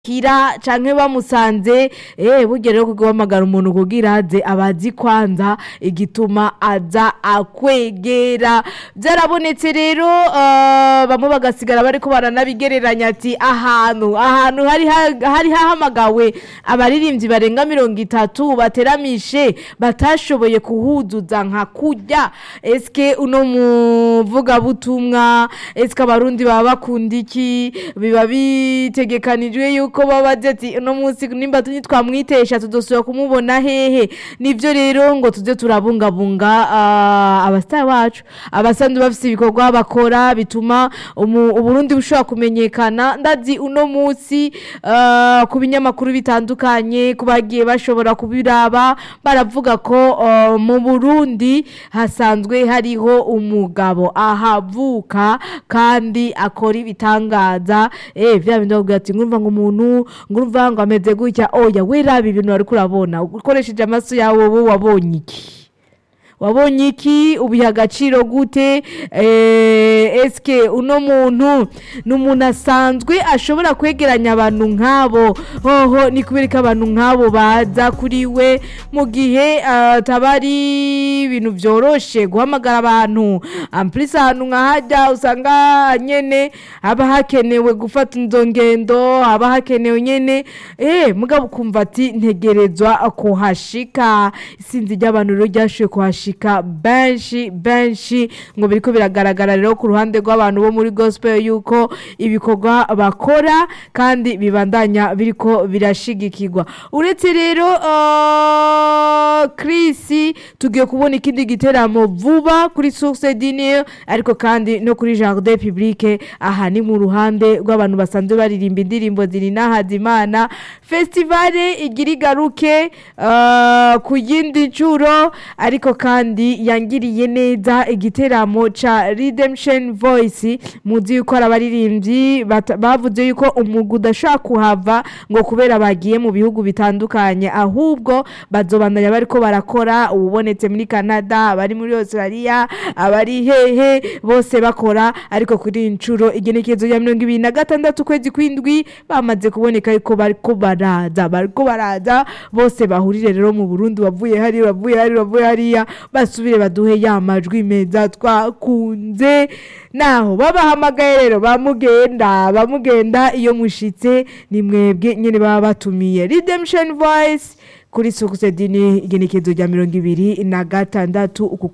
kira canke bamusanze eh burya rero kuko bamagara umuntu kugira aze abazi kwanza igituma aza akwegera byarabonetse rero uh, bamwe bagasigara bariko baranabigereranya ati ahantu ahantu hari ha- hari hahamagawe abaririmbyi barenga mirongo itatu bateramishe batashoboye kuhuzuza nka kurya eske uno muvugabutumwa eske abarundi baba bakunda iki biba bitegekanijwe yuko baba bazi ati uno munsi nimba twamwitesha tudosubira kumubona hehe nivyo rero ngo tuze turabungabunga ah, abasitari bacu abasanzwe bafise ibikorwa bakora bituma umu- uburundi bushobora kumenyekana ndazi uno munsi ah, ku binyamakuru bitandukanye ku bagiye bashobora kubiraba baravuga ko ah, mu burundi hasanzwe hariho umugabo ahavuka kandi akora ibitangaza eh vya bindi bavuga ati ngurumva ngo umuntu ngurumva ngo ameze gutya oya we raba ibintu wariko urabona ukoresheje amaso yawe wowe wabonye iki wabonye iki ubiha agaciro gute eh, eske uno muntu ni umuntu asanzwe ashobora kwegeranya abantu nk'abo hoho ni kubera ko abantu nk'abo baza kuri we mu gihe ataba ari ibintu byoroshe guhamagara abantu ampulisi ahantu nka hajya usanga nyene haba hakenewe gufata izo ngendo haba hakenewe nyene eh mugabo ukumva ati ntegerezwa kuhashika isinzi ry'abantu rero ryashoboye kuhashika benshi benshi ngo biriko biragaragara rero ku ruhande rw'abantu bo muri gospel yuko ibikorwa bakora kandi bibandanya biriko birashigikirwa uretse rero uh, Chris tugiye kubona ikindi giteramo vuba kuri source dinier ariko kandi no kuri jardin publique aha ni mu ruhande rw'abantu basanzwe baririmba indirimbo ziri n'ahazimana festivale igira igaruke uh, ku yindi ncuro ariko kandi yangiriye neza igiteramo ca redemption voice muzi yuko ari abaririmbyi bata- bavuze yuko umwuga udashobora kuhava ngo kubera bagiye mu bihugu bitandukanye ahubwo bazobandanya bariko barakora ubonetse muri canada abari muri australia abari hehe bose bakora ariko kuri iyi ncuro igenekerezo ya mirongo ibiri na gatandatu ukwezi kw'indwi bamaze kuboneka yuko bariko baraza bariko baraza bose bahurire rero mu burundi bavuye hariya bavuye hariya bavuye hariya basubire baduhe ya majwi meza twakunze naho babahamagaye rero bamugenda bamugenda iyo mushitse ni mwebwe nyene baba batumiye redemption voice kuri sukusedini igenekezo rya mirongo ibiri na gatandatu uku